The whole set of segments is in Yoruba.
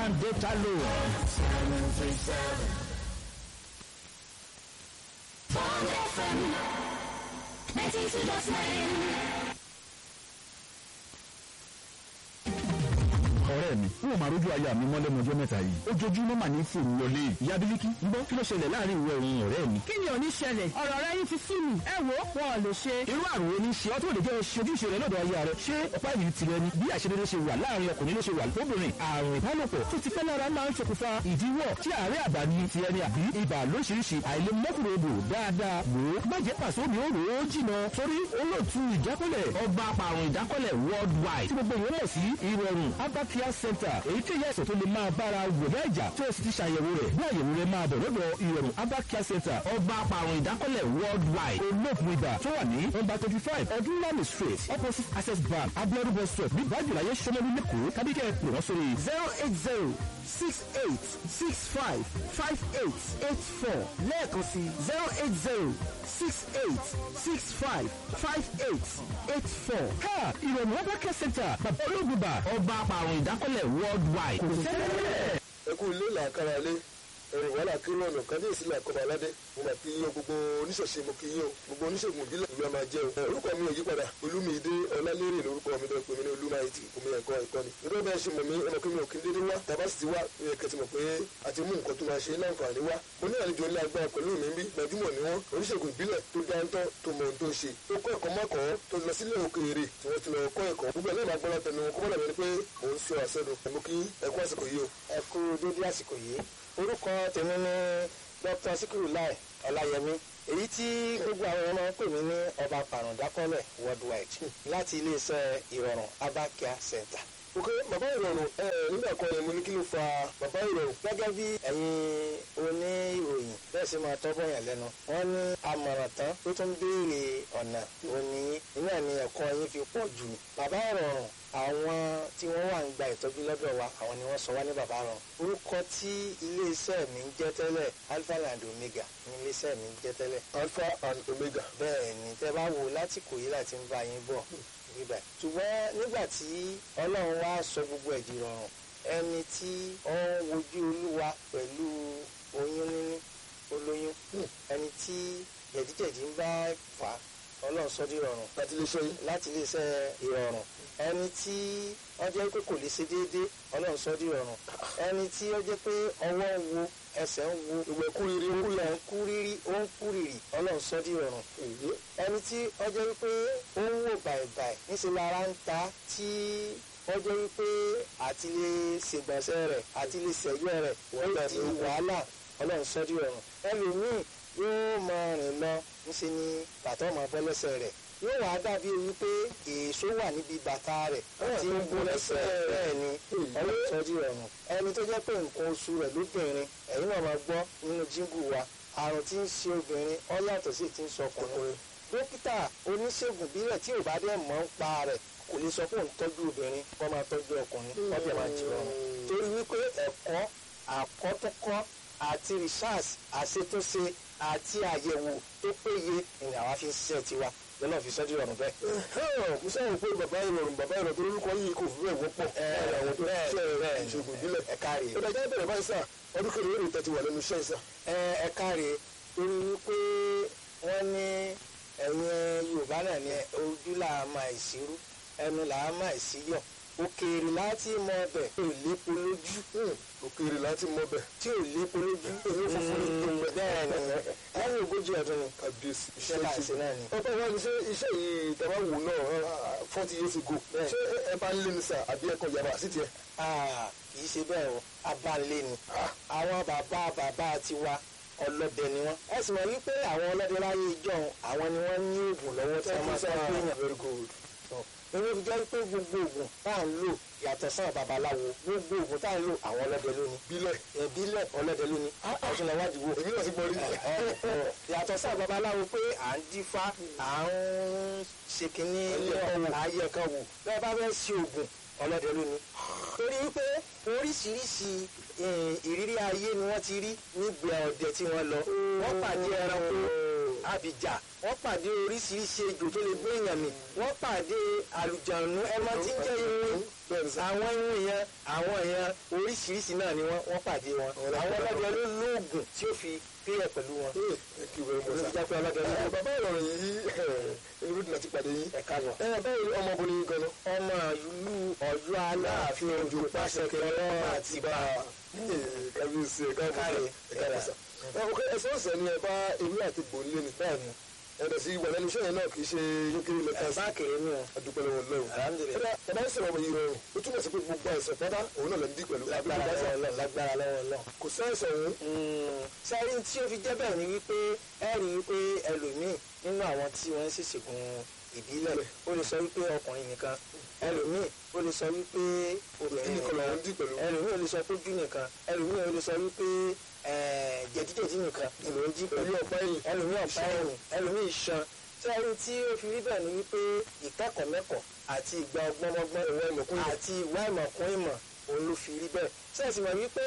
and data loan. Bond FM 92.9. ọ̀rẹ́ mi n ò máa rójú aya mi mọ́ lẹ́nu ọjọ́ mẹ́ta yìí ojoojúmọ́ mà ní fòun wọlé ìyá bílíkì ń bọ́ kí ló ṣẹlẹ̀ láàrin ìwọ òun ọ̀rẹ́ mi. kí ni ò ní ṣẹlẹ̀ ọ̀rọ̀ rẹ yín ti sú mi ẹ wo wọn ò lè ṣe. irú àrùn wo ni ṣe ọ́ tó lè jẹ́ ṣe ojúṣe rẹ lọ́dọ̀ aya rẹ ṣé ọ̀pá ìbí tirẹ̀ ni bí àṣedédé ṣe wà láàrin ọkùnrin ló ṣe wà lóbìnrin àrùn ìbálòpọ̀ tó ti pẹ́ lára máa ń ṣokùnfà ìdíwọ́ tí àárẹ̀ àbá ni tiẹ̀ ni àbí ibà lóṣìṣì àìlèmọ́kùnrodò dáadáa wò ó má jẹ́ pàṣẹ omi ó rò ó jìnà torí olóòtú ìjákọ́lẹ̀ ọba apàrùn ìdákọ́lẹ̀ worldwide tí gbogbo ìwé mọ̀ sí ìrọ̀rùn abakia center èyí tí ìyá ẹ̀sẹ̀ tó lè máa bára wòlé ìjà tó o sì ti ṣàyẹ̀wò rẹ̀ bí àyẹ̀wò rẹ̀ máa bọ̀ lọ́dọ̀ ìrọ̀rùn abakia center ọba apàrùn ìdákọ́lẹ̀ worldwide olóògùn ibà tó wà ní nọ́mbà twenty five ọdúnlami street opposite access bank abiodun bus stop ní bájúláyé sọmọlú lẹ́kọ̀ọ́ kábíkẹ́ pè wọ́n sórí zero eight zero six eight six five five eight eight four lẹ́ẹ̀kan sí zero eight zero six eight six five five eight eight four. ha ìrọ̀rùn abakia center bàbá olóògùn ibà ọba apàrùn ìdákọ́lẹ̀ worldwide kò sẹ́lẹ̀ ẹ kú ilé làákàrà lé ẹrìn wàhálà kiri ọ̀nà kábíyèsí làkọ́bà aládé mo mà kí yín o gbogbo oníṣẹ̀ṣe mo kí yín o gbogbo oníṣègùn ìbílẹ̀ ìlú ọmọ ajẹ́ o ẹ, orúkọ mi ò yí padà olúmídé ọlálérè lórúkọ mi bẹ́ẹ̀ pé mi ní olúmáyétì omi ẹ̀kọ́ ẹ̀kọ́ ni nígbà bẹ́ẹ̀ ṣe mọ̀ mí ọmọ kí mi ò kí n dédé wá tàbá sì ti wá ẹ kẹtì mọ̀ pé a ti mú nǹkan tó máa ṣe láǹfààní wá mo ní àlejò ńlá agbára pẹ̀lú mi bí gbajúmọ̀ ni wọ́n oníṣègùn ìbílẹ̀ tó dáńtọ́ tó mọ ohun tó ń ṣe tó kọ́ ẹ̀kọ́ mọ́kọ́ tó lọ sílé òkèèrè tí wọ́n ti lọ kọ́ ẹ̀kọ́ gbogbo ẹ̀ náà máa gbọ́ látẹnu wọn kó bọ́dà bẹ́ẹ̀ ni pé mò ń sọ àṣẹnu ẹ̀mú kí ẹ̀kọ́ àsìkò yìí o. ẹ kú dédé àsìkò yìí orúkọ tèmi ni dr sikiru lai ọláyẹmí èyí tí gbogbo àwọn ọmọ ń pè mí ní ọba pàrọ̀dákọ́lẹ̀ worldwide láti iléeṣẹ́ ìrọ̀rùn abakia center. ok bàbá ìrọ̀rùn ẹ nígbà kan yẹn mo ní kí ló fa bàbá ìrọ̀rùn. gẹ́gẹ́ bí ẹ̀yin oníròyìn bẹ́ẹ̀ sì máa tọ́bọ̀ yàn lẹ́nu wọ́n ní àmọ̀ràn tán tó tún béèrè ọ̀nà òní iná ni ẹ̀kọ́ yín fi pọ̀ jù bàbá ìrọ̀rùn àwọn tí wọ́n wà ń gba ìtọ́jú lọ́dọ̀ wa àwọn ni wọ́n sọ wá ní bàbá ìrọ̀rùn orúkọ tí iléeṣẹ́ mi ń jẹ́ tẹ́lẹ̀ alpha and omega ní iléeṣẹ́ mi ń jẹ́ tẹ́lẹ̀ alpha and omega. bẹ́ẹ̀ ni tẹ́ bá wò láti kò yí láti ń bá yín bọ̀ níbẹ̀. ṣùgbọ́n nígbà tí ọlọ́run wá sọ gbogbo ẹ̀ di rọrùn ẹni tí ó ń wojú olúwa pẹ̀lú oyún níní olóyún ẹni tí jẹ̀díjẹ̀dí ń bá fà á ọlọ́run sọ di rọrùn láti lè ṣe yín. láti iléeṣẹ́ ìrọ̀rùn ẹni tí wọ́n jẹ́ pé kò lè ṣe déédéé ọlọ́run sọ di rọrùn ẹni tí ó jẹ́ pé ọwọ́ ń wo ẹsẹ̀ ń wo ìwẹ̀ kú riri kú ilẹ̀ ń kú rírí ó ń kú rírì ọlọ́run sọ di rọrùn èyí. ẹni tí wọ́n jẹ́ wípé ó ń wò bàìbàì níṣẹ́ lára ń ta tí wọ́n jẹ́ wípé àti lè ṣègbọ̀nsẹ̀ rẹ̀ àti lè ṣẹ̀yọ́ rẹ̀ ó di wàhálà ọlọ́run sọ di rọrùn ẹlòmíì yóò máa rìn lọ níṣẹ́ ni bàtà ọmọ bọ́ lẹ́sẹ̀ rẹ̀ yóò wá dàbí wípé èso wà níbi bàtà rẹ̀ tí ń bó lẹ́sẹ̀ bẹ́ẹ̀ ni ọlọ́run sọ di rọrùn ẹni tó jẹ́ pé nǹkan oṣù rẹ̀ lóbìnrin ẹ̀yin náà máa gbọ́ nínú jíngù wa àrùn tí ń ṣe obìnrin ó yàtọ̀ sí ti ń sọ ọkùnrin dókítà oníṣègùn bílẹ̀ tí ò bá dẹ̀ mọ̀ ń pa rẹ̀ kò lè sọ pé òun tọ́jú obìnrin kó máa tọ́jú ọkùnrin ọbẹ̀ máa jì rọrùn torí wípé ẹ̀kọ́ àkọ́túnkọ́ àti research àṣetúnṣe àti àyẹ̀wò tó péye ni àwa fi ń ṣiṣẹ́ tiwa lọ́nà fi sọ́jú rọrùn bẹ́ẹ̀. mo sáwọn pé bàbá ìrọ̀rùn bàbá ìrọ̀rùn tó lórúkọ yìí kò fi bẹ́ẹ̀ wọ́pọ̀ láàrin àwọn tó ń ṣe ìṣègùn ìbílẹ̀. ẹ káre ó dájọ́ bẹ̀rẹ̀ báyìí sà ọdún kẹrin lórí ìtẹ́tí wà lẹ́nu iṣẹ́ ìsà. ẹ ẹ káre torí wípé wọ́n ní ẹ̀yin yorùbá náà ní ojú là á máa ìṣirú ẹnu là á máa ìṣíyọ̀ òkèèrè láti mọ ọbẹ̀ tí ò lépo lójú òkèèrè láti mọ bẹ̀. tí ò lépo lójú Èmi ò fọfọ ní tó pẹ́. bẹ́ẹ̀ ni lẹ́yìn ogójì ọdún ni kàbíyèsí iṣẹ́ tá à ń ṣe náà ni. ọba wa ni ṣé iṣẹ́ yìí tẹ̀wá wò náà forty years ago Bẹ́ẹ̀. ṣé ẹ bá ń lé ní sà àbí ẹ̀kọ́ yàrá sí tiẹ̀. Ah, kì í ṣe bẹ́ẹ̀ o abalẹ̀ ni àwọn bàbá bàbá tiwa ọlọ́dẹ ni wọ́n. ẹ sì mọ̀ wípé àwọn ọlọ́dẹ láyé ìjọ àwọn ni wọ́n ní oògùn lọ́wọ́ tí wọ́n máa fẹ́ pé yàn. very good. èmi fi jẹ́ pé gbogbo oògùn tá à ń lò yàtọ̀ sáà babaláwo gbogbo oògùn tá à ń lò àwọn ọlọ́dẹ lónìí. bílẹ̀ ìbílẹ̀ ọlọ́dẹ lónìí. ọ̀tún lọ́wọ́ àdìwò. èmi náà ti gbọ́ rí. yàtọ̀ sáà babaláwo pé à ń dífá à ń ṣe kínní ayé kan wò bẹ́ẹ̀ bá fẹ́ ṣe oògùn ọlọ́dẹ lónìí. torí pé oríṣiríṣi eh, ìrírí ayé ni wọ́n ti rí nígbà ọdẹ tí wọ́n lọ wọ́n pàdé ẹranko àbíjà wọ́n pàdé oríṣiríṣi ejò tó lè gbé èèyàn mì wọ́n pàdé àlùjànnú ẹmọ tí ń jẹ́ irun bẹ́ẹ̀ni sá àwọn irun yẹn àwọn yẹn oríṣiríṣi náà ni wọ́n wọ́n pàdé wọn àwọn ọlọ́dẹ ló lóògùn tí ó fi pínyẹ̀ pẹ̀lú wọn. ee thank you very much sá. olùjẹ́ pé ọlọ́dẹ ló ẹ bàbá ìrọ̀rùn yìí ẹni bí ti pàdé yín. ẹ̀ka lọ. ẹ báwo ni ọmọbìnrin yìí gan-an. ọmọ ìlú ọ̀yọ́ aláàfin ojú pàṣẹ kẹrẹ àti bá a. kábíyèsí ẹ káàbọ̀ Káre, káàbọ̀ sá. ẹ ok ẹsẹ̀ ọ̀sẹ̀ ni ẹ bá ewé àti gbòǹlé ni. bẹ́ẹ̀ni ẹ̀dọ̀ sí wà lẹ́nu iṣẹ́ yẹn náà kì í ṣe yókèrè lẹ́tà sí. ẹ̀bá kéré ni o. adúpẹ́ lọ́wọ́ lọ́wọ́. Alhamdulillah. ẹ̀dá ẹ̀dá ń sọ̀rọ̀ yìí rọrùn ó túmọ̀ sí pé gbogbo àìsàn pátá òun náà lè ń dí pẹ̀lú. lágbára lọ́wọ́ lọ lágbára lọ́wọ́ lọ. kò sẹ́ẹ̀sẹ̀ òun. sáré tí ó fi jẹ́ bẹ́ẹ̀ ni wípé ẹ rí i pé ẹlòmíì nínú àwọn tí wọ́n ń ṣèṣègùn ìbílẹ̀ ó lè sọ wípé ọkùnrin nìkan ẹlòmíì ó lè sọ wípé obìnrin nìkan nìkan lòun dí pẹ̀lú. ẹlòmíì ó lè sọ pójú nìkan ẹlòmíì ó lè sọ wípé eh, jẹ̀díjẹ̀dí nìkan ló ń jí pẹ̀lú pẹ̀lú ọ̀pá ẹ̀yìn. ẹlòmíì ọ̀pá ẹ̀yìn ẹlòmíì iṣan sáré tí ó fi rí bẹ́ẹ̀ ni wípé ìkẹ́kọ̀ọ́ mẹ́kọ̀ọ́ àti ìgbà ọgbọ́nmọ́gbọ́n ìwà ìmọ̀kún ìmọ̀. àti ìwà ìmọ̀kún ìmọ̀ òun ló fi rí bẹ́ẹ̀ sẹ́ẹ̀sì mọ̀ wípé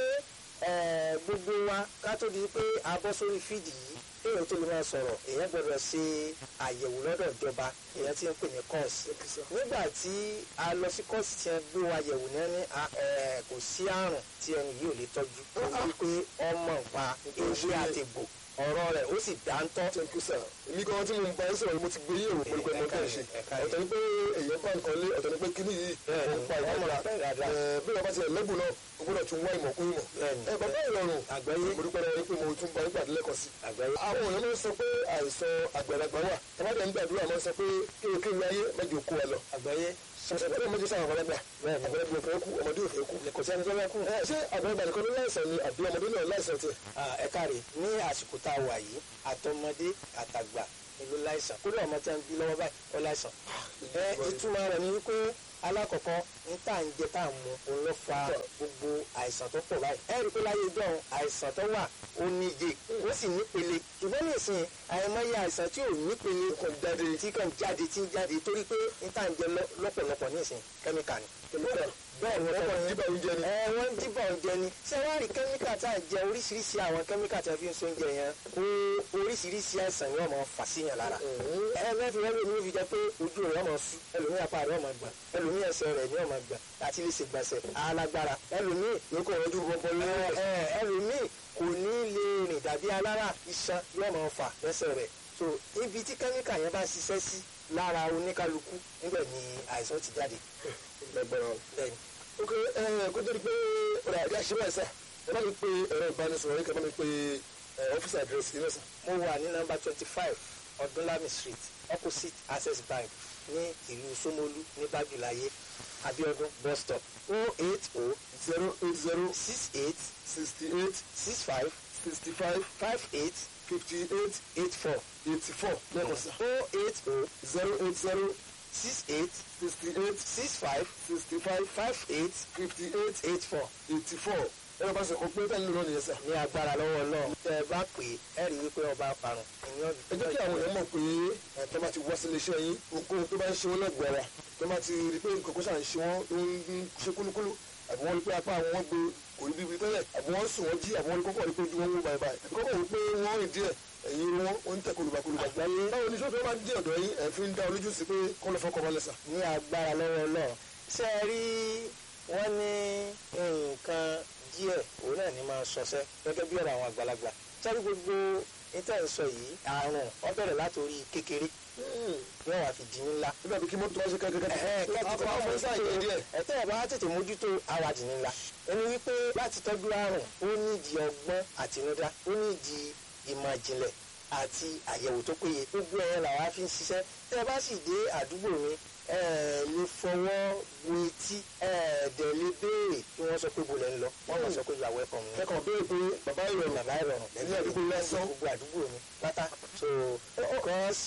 eh, gbogbo wa ká tó di pé a bọ́ sórí fídì yìí èèyàn tó lè máa sọ̀rọ̀ èèyàn gbọ́dọ̀ ṣe àyẹ̀wò lọ́dọ̀ ìjọba èèyàn ti ń pè ní kọ́ọ̀sì nígbà tí a lọ sí kọ́ọ̀sì tí wọ́n gbé wa yẹ̀wò ní ẹni kò sí àrùn tí ẹni yìí ò lè tọ́jú ó wípé ọmọ nǹpa ewé àtẹ̀gbò ọ̀rọ̀ rẹ̀ ó sì dáńtọ́ thank you sir. èmi gan tí mo ń bá yín sọ̀rọ̀ ni mo ti gbé yẹ̀wò pẹ̀lú pẹ̀lú ọmọdé ṣe. ẹ̀ka yìí. ọ̀tọ̀ ni pé èèyàn bá nǹkan lé ọ̀tọ̀ ni pé kíní yìí Bẹ́ẹ̀ni, ó ń pa ìwà ọmọ mọ́ra. rẹ̀ bẹ́ẹ̀ dáadáa. Ẹ, bí wọ́n bá ti lẹ́bùn náà o gbọ́dọ̀ tún wá ìmọ̀ kún ìmọ̀. Bẹ́ẹ̀ni, ẹ bàbá ìrọ̀rùn Àgbáyé. mo dúpẹ́ lọ́wọ́ yín pé mo tún bá yín pàdé lẹ́kọ̀ọ́ sí. àgbáyé àwọn èèyàn ló ń sọ pé àìsàn àgbàlagbà wà tàbádẹ́ ń gbàdúrà máa ń sọ pé kéèké ayé mẹ́jọ kó wa lọ. àgbáyé sọ̀tẹ̀ bẹ́ẹ̀ mọ́jú sáwọn àgbàlagbà Bẹ́ẹ̀ni. àgbàlagbà ò fẹ́ kú ọmọdé ò fẹ́ kú. kò sẹ́ni tó lẹ́kùn. Ẹ, ṣé àgbàlagbà nìkan ló láìsàn ni àbí ọmọdé náà láìsàn tiẹ̀? Ah, ẹ káre ní àsìkò tá a wà yìí àtọmọdé àtàgbà ìlú láìsàn kódà ọmọ tí a ń bí lọ́wọ́ báyìí ó láìsàn. ẹ ìtumọ̀ rẹ̀ ni wípé alákọ̀ọ́kọ́ ń tà ń jẹ tá à ń mu òun ló fa gbogbo àìsàn tó pọ̀ báyìí. ẹ rí i pé láyé ìjọ àìsàn tó wà ó níye ó sì nípele ṣùgbọ́n nísìnyí àìmọye àìsàn tí ò nípele kàn jáde tí kàn jáde tí ń jáde torí pé ń tà ń jẹ lọ- lọ́pọ̀lọpọ̀ nísìnyí kẹ́míkà ni. bẹ́ẹ̀ ni Ọkọ̀ wọ́n nígbà oúnjẹ ni. ẹ wọ́n ń dìbò oúnjẹ ni ṣé wọ́n rí kẹ́míkà tá à ń jẹ oríṣiríṣi àwọn kẹ́míkà tí a fi ń sóúnjẹ yẹn ó oríṣiríṣi àìsàn yóò máa fà síyàn lára ẹ mẹ́fì rẹ́ lómi fi jẹ́ pé ojú rẹ̀ máa sú ẹlòmíì apá rẹ̀ máa gbà ẹlòmíì ẹsẹ̀ rẹ̀ ni ó máa gbà láti lè ṣègbọ̀nsẹ̀ alágbára ẹlòmíì ló kọ̀ ọdún bọ́bọ́ ẹ lọ́wọ́. ẹ ẹlòmíì kò ní lè rìn dàbí alára iṣan yóò máa fà lẹ́sẹ̀ rẹ̀ so ibi tí kẹ́míkà yẹn bá ṣiṣẹ́ sí lára oníkálukú níbẹ̀ ni àìsàn ti jáde Lágbára o. bẹ́ẹ̀ ni. ok ẹ kó tó di pé ọ̀rọ̀ àdé àṣírí ẹ̀sà ẹ bá mi pe ẹ̀rọ ìbánisọ̀rọ̀ yìí kẹ́ bá mi pe ẹ, ọ́fíìsì àdírẹ́sì yìí lọ́sàn. mo wà ní nọ́mbà twenty five ọdúnlami street opposite access bank ní ìlú Ṣómólú ní bájúláyé abiodun bus stop o eight o zero eight zero six eight sixty eight six five sixty five five eight fifty eight eight four eighty four lẹ́kọ̀ọ́ sà. o eight o zero eight zero six eight sixty eight six five sixty five five eight fifty eight eight four eighty four ẹ̀rọ bá sọ kó pé tẹ́lẹ̀ lónìí yẹn sà. ní agbára lọ́wọ́ náà tẹ́ ẹ bá pè é ẹ rí i pé ọba parun ìyẹn ẹ jẹ́ kí àwọn èèyàn mọ̀ pé ẹ tó bá ti wá sílé iṣẹ́ yín ohunkóhun tó bá ń ṣe wọ́n lẹ́gbẹ̀ẹ́ wa tó bá ti rí pé nǹkan kó ṣàn ṣe wọ́n tó ń ṣe kúlúkúlú àbí wọ́n rí pé apá àwọn wọn gbé kò rí bíbi tẹ́lẹ̀ àbí wọ́n sùn wọ́n jí àbí wọ́n rí kọ́kọ́ rí pé ojú wọn wó báyìí báyìí àbí kọ́kọ́ rí pé wọ́n rìn díẹ̀ ẹ̀yìn irun wọn ó ń tẹ̀ kolùbàkolùbà. Àgbáyé. báwo ni sọ́fẹ́ máa ń dé ọ̀dọ̀ yín ẹ̀ fi ń dá olójú sí pé kọ́ lọ fọ́kọ́ balẹ̀ sà. ní agbára lọ́wọ́ náà ṣé ẹ rí wọ́n ní nǹkan díẹ̀ òun náà ní máa ṣọṣẹ́ gẹ́gẹ́ bí ọ̀rọ̀ àwọn àgbàlagbà sẹ́rí gbogbo níta ń sọ yìí àrùn ó bẹ̀rẹ̀ látòrí kékeré yóò wá fi di ńlá. nígbà bí kí mọ́tò wá ṣe kẹ́kẹ́kẹ́ apá ọmọ sáyé díẹ̀ ẹ̀tẹ́ ẹ̀ bá tètè mójútó àwàdì ńlá ẹni wípé láti tọ́jú àrùn ó nídìí ọgbọ́n àtinúdá ó nídìí ìmọ̀ ìjìnlẹ̀ àti àyẹ̀wò tó péye gbogbo ẹ̀ làwa fi ń ṣiṣẹ́ tẹ́ ẹ bá sì dé àdúgbò mi ẹ lè fọwọ́ bu etí ẹ dẹ̀ lè béèrè kí wọ́n sọ pé bo lẹ́ ń lọ wọ́n mọ̀ sọ pé you are welcome ni kẹ́kọ̀ọ́ béèrè pé bàbá ìrọ̀rùn bàbá ìrọ̀rùn ẹ̀yìn àdúgbò lásán gbogbo àdúgbò mi pátá so because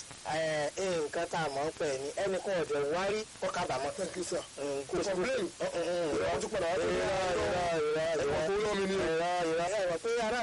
nǹkan tá a mọ̀ ń pẹ̀ ni ẹnìkan ọ̀dọ̀ wárí kọ́ kábàámọ̀ thank you sir. kò kò complain. ìrọ̀ ìrọ̀ tún padà wá sí ìrọ̀ ìrọ̀ ìrọ̀ ẹ̀wọ̀n kó lọ́ mi ní o. ìrọ̀ ìrọ̀ ẹ̀rọ pé ará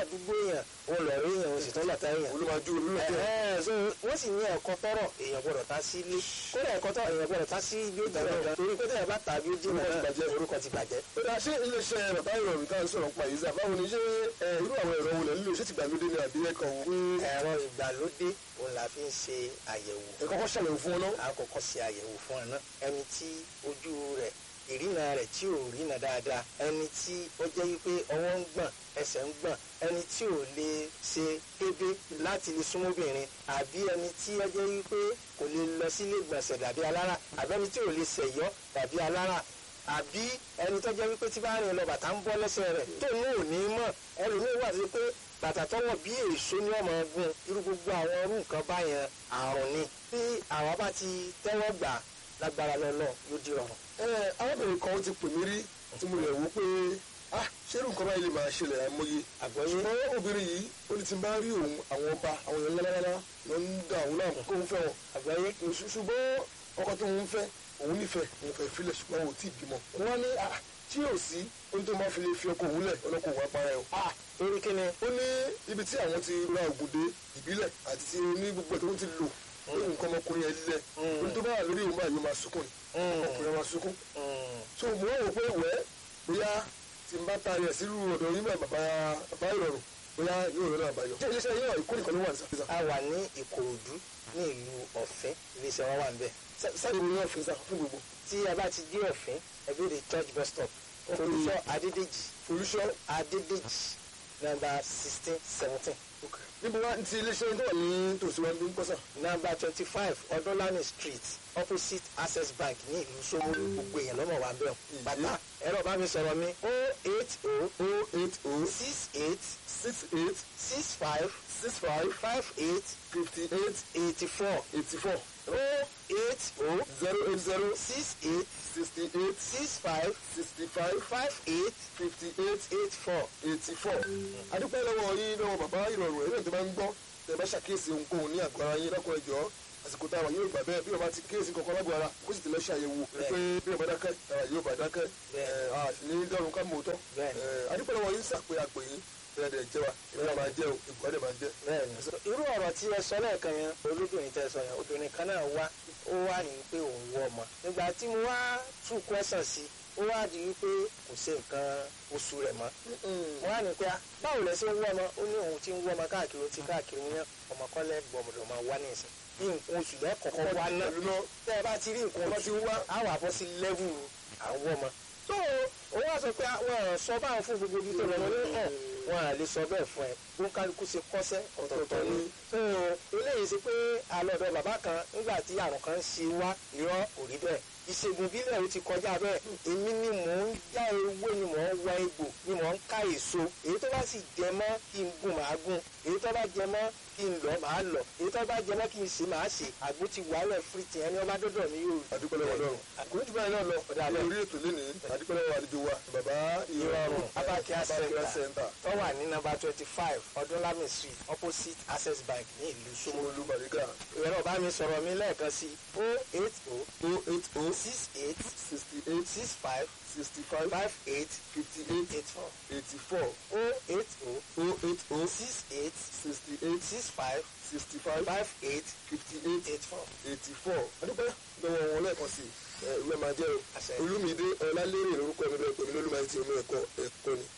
àdúgbò èèyàn òun lọ rí èèyàn òun sì tún lọ́ta èèyàn olùmọ̀jú olùmọ̀jú Ẹ̀hẹ́n, so wọ́n sì ní ẹ̀kọ́ tọrọ èèyàn gbọ́dọ̀ ta sí ilé kódà ẹ̀kọ́ tọrọ èèyàn gbọ́dọ̀ ta sí ibi ó tẹ̀lé gan torí pé tẹ̀yàn bá tà bí ó dín Orúkọ ti náà bàjẹ́. orúkọ ti bàjẹ́. ó dáa ṣé iléeṣẹ́ bàbá ìrọ̀rùn tá à ń sọ̀rọ̀ pa yìí sá báwo ni ṣé ẹ, irú àwọn ẹ̀rọ wo lẹ̀ ń lò ṣé ti gbàlódé ni àbí ẹ̀kọ́ wò pé ẹ̀rọ ìgbàlódé òun la fi ń ṣe àyẹ̀wò ẹ kọ́kọ́ ṣàlẹ̀ fún ọ náà a kọ́kọ́ ṣe àyẹ̀wò fún ẹ náà ẹni tí ojú rẹ̀ ìrìnà rẹ̀ tí ò rìnà dáadáa ẹni tí ó jẹ́ wípé ọwọ́ ń gbọ̀n ẹsẹ̀ ń gbọ̀n ẹni tí ò lè ṣe kébé láti lè súnmọ́bìnrin àbí ẹni tí ó jẹ́ wípé kò lè lọ sílé gbọ̀nsẹ̀ dàbí alára àbí ẹni tí ò lè ṣẹ̀yọ́ dàbí alára àbí ẹni tó jẹ́ wípé tí bá rìn lọ bàtà ń bọ́ lẹ́sẹ̀ rẹ̀ tó ní òní mọ̀ ẹlòmíì wà sí pé bàtà tọwọ́ bí èso ní ọmọ ọgbọ́n irú gbogbo àwọn ọrú nǹkan báyẹn àrùn ni bí àwa bá ti tẹ́wọ́ gbà lágbára lọ́nà yóò di ọ̀run. ẹ arábìnrin kan ti pè mí rí tí mo lè wò pé ah ṣé irú nǹkan báyìí lè máa ṣẹlẹ̀ àìmọye àgbọ̀yé ṣùgbọ́n obìnrin yìí ó ní ti bá rí òun àwọn ọba àwọn èèyàn lálálálá ló ń da òun náà kó ń fẹ́ wọn àgbọ̀yé Ṣù- ṣùgbọ́n ọkọ tó ń fẹ́ òun nífẹ̀ẹ́ òun fẹ́ filẹ̀ ṣùgbọ́n òun ò tí ì bímọ wọn ní ah tí yóò sí ohun tó máa fi lè fi ọkọ òun lẹ̀ ọlọ́kọ̀ òun apara ẹ̀ o ah torí kí ni ó ní ibi tí àwọn ti ra ògùn dé ìbílẹ̀ àti ti ní gbogbo ẹ̀ tó ń ti lò lórí nǹkan ọmọkùnrin yẹn lílẹ̀ ohun tó bá wà lórí òun báyìí ó máa sunkún ni ọkùnrin yẹn máa sunkún so mo wá wò pé wẹ́ bóyá tí n bá taari ẹ̀ sílùú ọ̀dọ̀ yín báyìí bàbá bàbá ìrọ̀rùn bóyá yóò rẹ̀ náà àbáyọ. ṣé iléeṣẹ́ yín náà ìkó nìkan ló wà ní sàfihàn. a wà ní ìkòròdú ní ìlú ọ̀fẹ́ iléeṣẹ́ wa wà ń bẹ̀. sáyẹn mi náà fi sá fún gbogbo. tí a bá ti dé ọ̀fẹ́ ẹbí rẹ̀ church bus stop olùsọ adédèjì olùṣọ́ adédèjì nọ́mbà sixteen seventeen níbo wá ti iléeṣẹ́ tó wà ní tòsí wa ní pọ́sà. nọ́mbà twenty five ọdúnlánì street opposite access bank ní ìlú Ṣómólú gbogbo èèyàn lọ́mọ wa bẹ́ẹ̀ bàtà ẹ̀rọ bá mi sọ̀rọ̀ mi o eight o o eight o six eight six eight six five six five five eight fifty eight eighty four eighty four o eight o zero eight zero six eight sixty eight six five sixty five five eight fifty eight eight four. eighty four. adúpẹ́ lọ́wọ́ yín lọ́wọ́ bàbá ìrọ̀rùn ẹ̀rọ tó bá ń gbọ́ tẹ̀ bá ṣàkíyèsí ohunkóhun ní àgọ́ ara yín lọ́kọ̀ ẹ̀jọ́ àsìkò tá a wà yóò gbà bẹ́ẹ̀ bí ọba ti kíyèsí kankan lágbo ara kó sì ti lọ ṣàyẹ̀wò pé bí ọba dákẹ́ ara yóò bá dákẹ́ ẹ̀ a sì ní dọ́run ká mọ̀ ọ́ tọ́ Bẹ́ẹ̀ni. adúpẹ́ lọ́wọ́ yín sàpé àpè yín bẹ́ẹ̀ dẹ̀ jẹ́ wa ìwé máa jẹ́ o ìbùkọ́ dẹ̀ máa jẹ́. bẹ́ẹ̀ni irú ọ̀rọ̀ tí ẹ sọ lẹ́ẹ̀kan yẹn olóbìnrin tẹ sọ yẹn obìnrin kan náà wá ó wá ní pé òun wọ ọmọ nígbà tí mo wá tún kwẹ́sàn sí ó wá di wípé kò ṣe nǹkan oṣù rẹ̀ mọ́ mo wá ní pé ah, báwo lẹ ṣe ń wọ́ ọmọ ó ní òun ti ń wọ́ ọmọ káàkiri ó ti káàkiri ní ọmọ kọ́lẹ́ gbọ̀mọdọ̀ máa wá ní ìsìn ní nǹkan oṣù lẹ́kọ̀ọ́kọ́ wá náà pẹ̀lú náà tẹ́ ẹ bá ti rí nǹkan Ọmọ oṣù ti wá. á wà bọ́ sí lẹ́vù àwọn ọmọ. tó o wá sọ pé àwọn sọ báwọn fún gbogbo ibi tó lọ ní hàn wọn à lè sọ bẹ́ẹ̀ fún ẹ bó ń kálukú ṣe kọ́sẹ́ ọ̀tọ̀ọ̀tọ̀ ni. tó o eléyìí ṣe pé àlọ́dọ̀ bàbá kan nígbà tí àrùn kan ń ṣe wá irọ́ kò rí bẹ́ẹ̀ ìṣègùn ìbílẹ̀ ó ti kọjá bẹ́ẹ̀ èmi ni mò ń já ewé ni mò ń wá egbò ni mò ń ká èso èyí tó bá sì jẹ mọ́ kí n gùn màá gùn èyí tó bá jẹ mọ́ kí n lọ màá lọ èyí tó bá jẹ mọ́ kí n ṣe màá ṣe àgbo ti wàhálẹ̀ fírìtì ẹni ọba dọ́dọ̀ mi yóò adúpẹ́ lọ́wọ́ lọ́rùn àkórí jù báyìí náà lọ lórí ètò lénìí adúpẹ́ lọ́wọ́ àlejò wa bàbá ìrọ̀rùn Abakia Abakia Center Center tó wà ní nọ́mbà twenty five ọdúnlami street opposite access bank ní ìlú Ṣómólú. Ṣómólú Bàrígà ìrọ̀lọ́ bá mi sọ̀rọ̀ mi lẹ́ẹ̀kan sí o eight o o eight o six eight sixty eight six five sixty five five eight fifty eight eight four eighty four o eight o o eight o six eight sixty eight six five sixty five five eight fifty eight eight four. eighty four adúpẹ́ lọ́wọ́ wọn lẹ́ẹ̀kan sí ẹ ìwé máa jẹ́ Àṣẹ. o Olúmídé Ọlálérè lórúkọ mi bẹ́ẹ̀ pé mi lólùmọ̀ àti omi ẹ̀kọ́ ẹ̀kọ́ ni.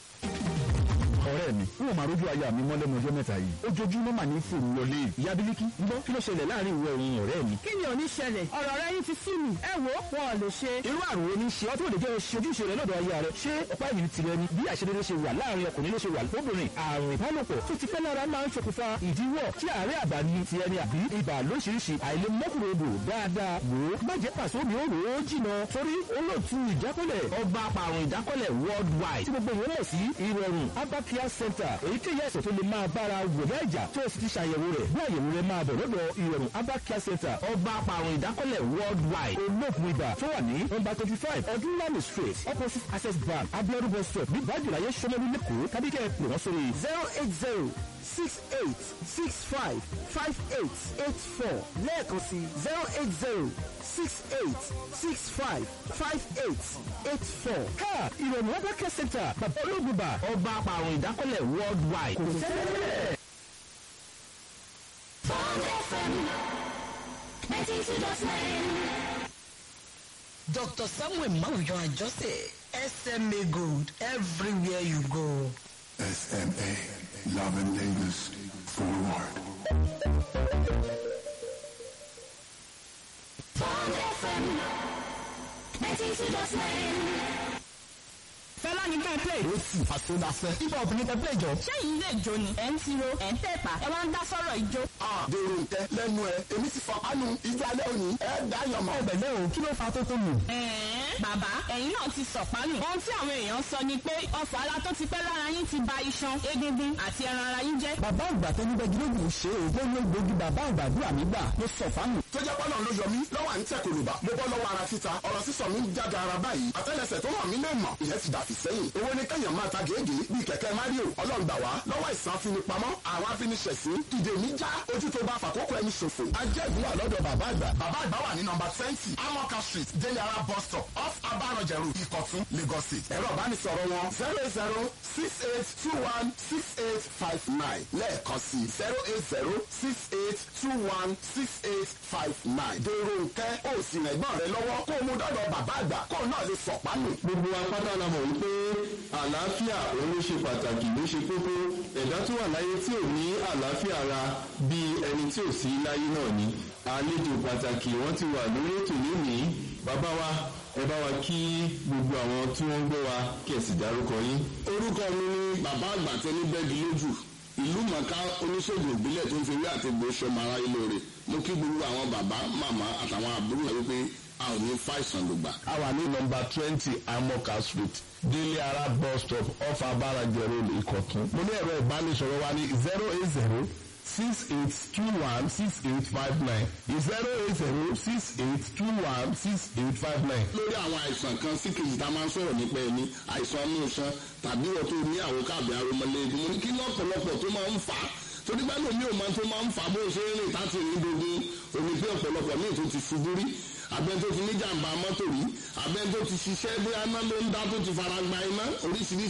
ọ̀rẹ́ mi n ò máa rójú aya mi mọ́ lẹ́nu ọjọ́ mẹ́ta yìí ojoojúmọ́ mà ní fòrò wọlé ìyá bílíkì ń bọ́ kí ló ṣẹlẹ̀ láàrin ìwọ òun ọ̀rẹ́ mi. kí ni ò ní ṣẹlẹ̀ ọ̀rọ̀ rẹ yín ti sú mi ẹ wo wọn ò lè ṣe. irú àrùn wo ni ṣe ọ́ tó lè jẹ́ ojúṣe rẹ lọ́dọ̀ aya rẹ ṣé ọ̀pá ìbí tirẹ̀ ni bí àṣedédé ṣe wà láàrin ọkùnrin ló ṣe wà lóbìnrin àrùn ìbálòpọ̀ tó ti pẹ́ lára máa ń ṣokùnfà ìdíwọ́ tí àárẹ̀ àbá ni ti ẹni àbí ibà lóṣìṣì àìlèmọ́kùnrodò dáadáa wò ó má jẹ́ pàṣẹ omi ó rò ó jìnà torí olóòtú ìjákọ́lẹ̀ ọba apàrùn ìjákọ́lẹ̀ worldwide tí gbogbo ìwé mọ̀ sí ìrọ̀rùn Abakia Center èyíkéyìí àìsàn tó lè máa bára wò ní ẹ̀jà tó o sì ti ṣàyẹ̀wò rẹ̀ bí àyẹ̀wò rẹ̀ máa bọ̀ lọ́dọ̀ ìrọ̀rùn Abakia Center ọba apàrùn ìdákọ́lẹ̀ worldwide olóògùn ibà tó wà ní nọ́mbà twenty five ọdúnlami street opposite access bank abiodun bus stop ní bájúláyé sọmọlú lẹ́kọ̀ọ́ tàbí kẹ́ ẹ pè wọ́n sórí zero eight zero six eight six five five eight eight four lẹ́ẹ̀kan sí zero eight zero six eight six five five eight eight four. ká ìrọ̀rùn abẹ́kẹ́ center bàbá olóògùnbà ọba àpàrùn ìdákọ́lẹ̀ worldwide kò sẹ́lẹ̀. Bond FM 92.9. Dr. Samuel Mawuyo Ajose, SMA Gold, everywhere you go. SMA, loving Lagos forward. Bond FM 92.9. fẹ́lá ní kẹ́ ẹ play. ó sì àsọdàfẹ́. ibà obìnrin tẹ play jọ. ṣẹ́yìn ilé ìjó ni ẹ̀ ń tiro ẹ̀ ń tẹ̀pà ẹ wá ń dá sọ́rọ̀ ìjó. dèrò ntẹ lẹ́nu ẹ èmi ti fọ pánú ìjọ alẹ́ òní ẹ dáyọ̀ mọ́. ọbẹ̀ lẹ́ o kí ló fa tó tó nù. ẹ̀ẹ́n bàbá ẹ̀yin náà ti sọ̀pánù. ohun tí àwọn èèyàn sọ ni pé ọ̀fọ̀ ara tó ti pẹ́ lára yín ti ba iṣan egungun àti ẹran ara yín jẹ́. bàbá àgbà tó ní gbẹgilógún ṣe é ó ní gbòógì bàbá àgbà àdúrà mi gbà ló sọ fánù. tó jẹ́ pọ́nà ló yọ mí lọ́wọ́ à ń tẹ̀ kòlùbà mo bọ́ lọ́wọ́ ara títa ọ̀rọ̀ sísọ mi ń jáde ara báyìí àtẹ́lẹsẹ̀ tó hàn mí lè mọ̀ ìyẹn ti dàfi sẹ́yìn owó ní kẹ́yàn máa ta gèégèé bíi kẹ̀kẹ́ mario ọlọ́run gbà wá lọ́wọ́ ìsàn afinipamọ́ àwọn afiniṣẹ̀sín ìdè mi já ojú tó bá fàkókò ẹni ṣòfò ajẹ́gun wà lọ́dọ̀ bàbá àgbà bàbá àgbà wà ní nọmba twenty amoka street deliara bus stop off abarọ̀jẹ̀rù ìkọ̀tún lagos state ẹ̀rọ ìbánisọ̀rọ̀ wọn zero zero six eight two one six eight five nine lẹ́ẹ̀kan sí zero eight zero six eight two one six eight five nine dèrò nkẹ́ ó sì rẹ̀gbọ́n rẹ lọ́wọ́ kó o mú dọ́dọ̀ bàbá àgbà kó o náà lè sọ̀pánù. gbogbo apáta la mọ̀ wípé àlàáfíà òun ló ṣe pàtàkì ló ṣe kókó ẹ̀dá tó wà láyé tí ò ní àlàáfíà ara bíi ẹni tí ò sí láyé náà ni àlejò pàtàkì wọ́n ti wà lórí ètò lónìí bàbá wa ẹ bá wa kí gbogbo àwọn tí wọ́n ń gbọ́ wa kí ẹ sì dárúkọ yín. orúkọ mi ni bàbá àgbà tẹni bẹ́ẹ̀gì lójú ìlú mọ̀ká oníṣègùn ìbílẹ̀ tó ń fi rí àti gbóṣọ mara ilé rẹ̀ mo kí gbogbo àwọn bàbá màmá àtàwọn àbúrò rẹ̀ wípé a ò ní fàìsàn lògbà. a wà ní nọmba twenty amoka street délé ara bus stop off abarajẹ road ìkọ̀tún. mo ní ẹ̀rọ ìbánisọ̀rọ̀ wa ní zero eight zero six eight two one six eight five nine zero eight zero six eight two one six eight five nine. lórí àwọn àìsàn kan sí kejì tá a máa ń sọ̀rọ̀ nípa ẹni àìsàn inú iṣan tàbí wọ́n tó ní àwọn káàbì aromọlẹ́gun mo ní kí lọ́pọ̀lọpọ̀ tó máa ń fà á torí bá lómi ò máa tó máa ń fà á bó ṣe ń rìn láti rìn dogun omi pé ọ̀pọ̀lọpọ̀ míì tó ti ṣubú rí abẹ́ni tó ti ní jàǹbá mọ́tò rí abẹ́ni tó ti ṣiṣẹ́ bí aná ló ń dá tó ti fara gba iná oríṣiríṣi